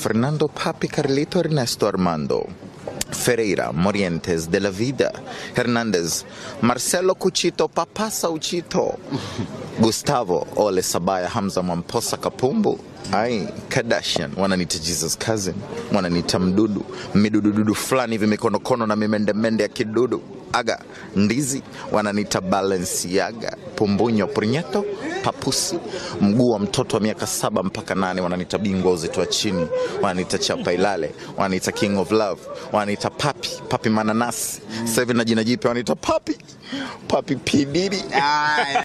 Fernando Papi Carlito Ernesto Armando Ferreira Morientes de la Vida Hernandez Marcelo Cuchito Papasa Uchito Gustavo Ole Sabaya Hamza Mwamposa Kapumbu ai Kardashian wananiita Jesus cousin wananiita mdudu midudududu fulani hivi mikonokono na mimendemende ya kidudu aga ndizi wananiita Balenciaga pumbunyo prinyeto papusi mguu wa mtoto wa miaka saba mpaka nane wananiita bingwa uzito wa chini wananiita chapa ilale wananiita king of love wananiita papi papi mananasi sasa hivi na jina jipya wananiita papi papi pididi